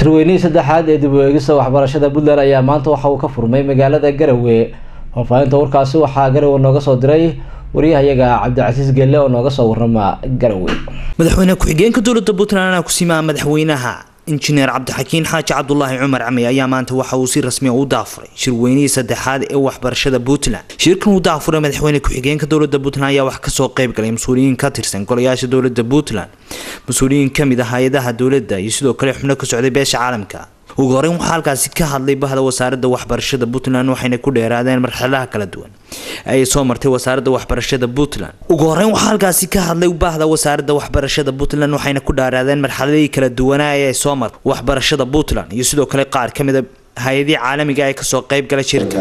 shirweynihii saddexaad ee dib u eegista waxbarashada puntland ayaa maanta waxa uu ka furmay magaalada garowe faahfaahinta warkaasi waxaa garowe nooga soo diray waryahayaga cabdicasiis gelle oo nooga soo warama garowe madaxweyne ku-xigeenka dowlada puntland ayaa kusimaa madaxweynaha injineer cabdixakiin xaaji cabdulaahi cumar cami ayaa maanta waxa uu si rasmiya u daafuray shirweynihii saddexaad ee waxbarashada puntland shirkan uu daafuray madaxweyne ku-xigeenka dowlada puntland ayaa wax kasoo qeyb galay mas-uuliyiin ka tirsan golayaasha dowlada puntland mas-uuliyiin kamid ah hay-adaha dowladda iyo sidoo kale xubno ka socday beesha caalamka ugu horeyn waxaa halkaasi ka hadlay bahda wasaaradda waxbarashada puntland waxayna ku dheeraadeen marxaladaha kala duwan ay soo martay wasaaradda waxbarashada puntland ugu horeyn waxaa halkaasi ka hadlay bahda wasaaradda waxbarashada puntland waxayna ku dheeraadeen marxaladihii kala duwanaa ee ay soo martay waxbarashada puntland iyo sidoo kale qaar ka mid a hay-adihii caalamiga ee kasoo qeyb galay shirka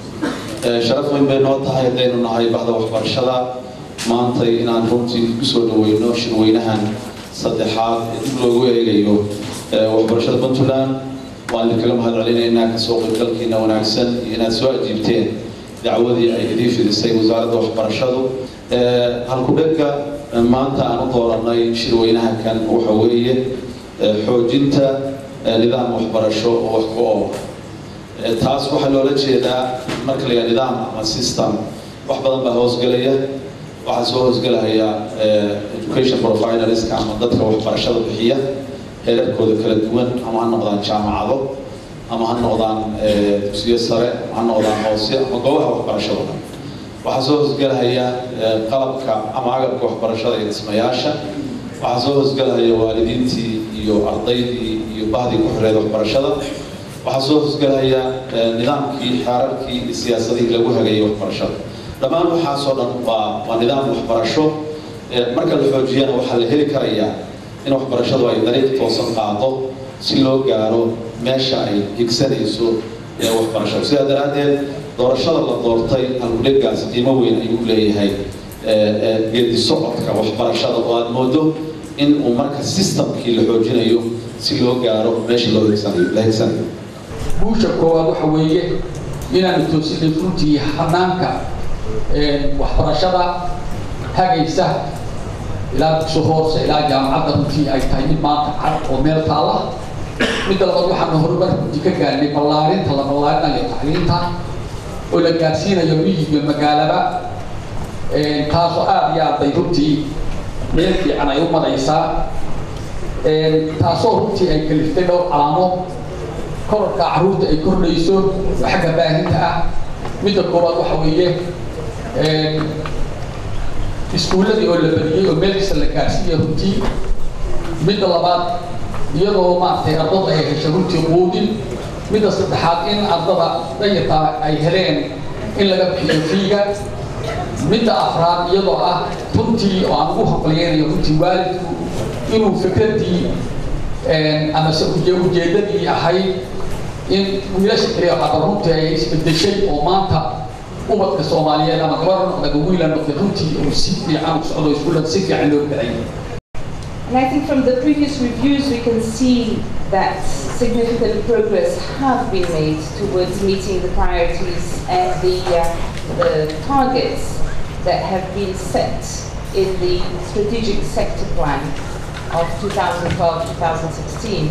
sharaf weyn bay noo tahay haddaynu nahay bahda waxbarashada maantay inaan runtii kusoo dhaweyno shirweynahan saddexaad ee dib loogu eegayo waxbarashada puntland waan idinkaga mahad celinaynaa kasoo qaybgalkiina wanaagsan iyo inaad soo ajiibteen dacwadii ay idii fidisay wasaaradda waxbarashadu halku-dhegga maanta aan u dooranay shirweynaha kan waxa weeye xoojinta nidaam waxbarasho oo wax ku oo taas waxaa loola jeedaa marka la nidaam ama system wax badan baa hoosgelaya waxaa soo hoosgelaya education providerska ama dadka waxbarashada bixiya heerarkooda kala duwan ama ha noqdaan jaamacado ama ha noqdaan dugsiyo sare ama ha noqdaan hoose ama goobaha waxbarashada dhan waxaa soo hoosgelahaya qalabka ama agabka waxbarashada iyo dhismayaasha waxaa soo hoosgelahaya waalidiintii iyo ardaydii iyo bahdii ku xireed waxbarashada waxaa soo hoosgelahaya nidaamkii xeerarkii iyo siyaasadihii lagu hagayay waxbarashada dhammaan waxaasoo dhan waa waa nidaam waxbarasho marka la xoojiyana waxaa la heli karayaa in waxbarashadu ay dariiq toosan qaado si loo gaaro meesha ay higsanayso waxbarashadu sidaa daraaddeed doorashada la doortay halkudhegaas qiimo weyn ayuu leeyahay geedi socodka waxbarashada oo aada moodo in uu marka systemkii la xoojinayo si loo gaaro meesha loo higsanayo la higsanayo guusha koowaad waxa weeye inaanu toosinay runtii hanaanka waxbarashada hagaysa ilaa dugsi hoose ilaa jaamacadda runtii ay tahay mid maanta cad oo meel taala midda labaad waxaanu horumar runtii ka gaarnay ballaarinta la ballaarinayo tacliinta oo la gaarsiinayo miyiga magaalaba taasoo aada iyo aad bay runtii meel fiican ay u maraysaa taasoo runtii ay kaliftay dhowr calaamo kororka carruurta ay kordhayso oo xagga baahinta ah midda koowaad waxa weeye iskuulladii oo la badiyey oo meel kasta la gaarsiiya runtii midda labaad iyadoo maaragtay ardada ay heshay runtii quudin midda saddexaad in ardada dayartaa ay heleen in laga bixiyo fiiga midda afraad iyadoo ah runtii oo aan ugu haqliyeynayo runtii waalidku inuu fikraddii amase ujeeddadii ahayd in wiilasha kaliya qaba runtii ay isbedeshay oo maanta ubadka soomaaliyeed ama gabar noqda wiila noqday runtii uu si fiican u socdo iskuullada si fiican loo galay And I think from the previous reviews, we can see that significant progress has been made towards meeting the priorities and the, uh, the targets that have been set in the strategic sector plan of 2012-2016.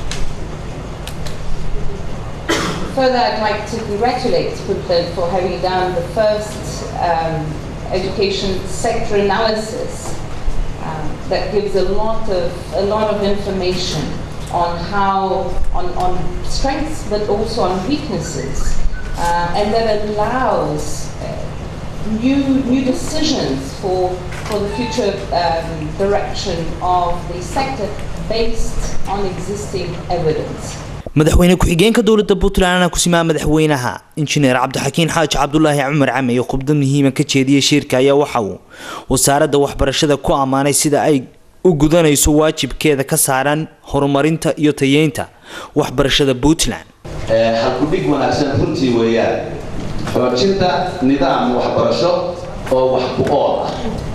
Further, I'd like to congratulate Puntland for having done the first um, education sector analysis um, that gives a lot of a lot of information on how on, on strengths but also on weaknesses, uh, and that allows uh, new new decisions for for the future um, direction of the sector based on existing evidence. madaxweyne ku-xigeenka dowlada puntland kusimaa madaxweynaha injineer cabdixakiin xaaji cabdulaahi cumar cami iyo khubdad muhiima ka jeediyay shirka ayaa waxa uu wasaaradda waxbarashada ku ammaanay sida ay u gudanayso waajibkeeda ka saaran horumarinta iyo tayeynta waxbarashada puntland halkudhig wanaagsan runtii weeyaan xoojinta nidaam waxbarasho oo wax ku ool ah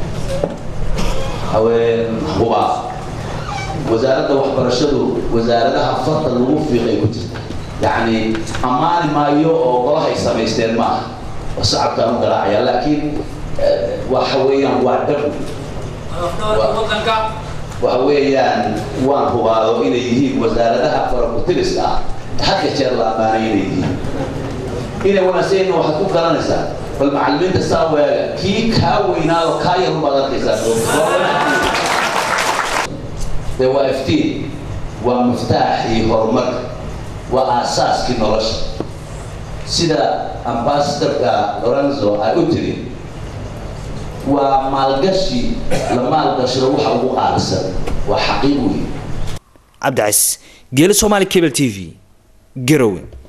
haween hubaa wasaaradda waxbarashadu wasaaradaha farta lagu fiiqay ku jirta yacni ammaani maayo oo golahay samaysteen ma aha oo sacabkaan u garaacaya laakiin waxa weeyaan waa dhab wadanka waxa weeyaan waan hubaado inay yihiin wasaaradaha farakutiriska ah hadka jeer la ammaanay inay yihiin inay wanaagsan waxaad ku garanaysaa bal macallimiinta saa weega kii kaa weynaado kaa yar ubaad arkaysaa dee waa iftiin waa miftaaxii horumarka waa aasaaskii nolosha sida ambasadorka lorenzo ay u tiri waa maalgashi la maalgashado waxa ugu qaalisan waa xaqiiq weyn cabdicasiis geelo soomaali cable t v garowe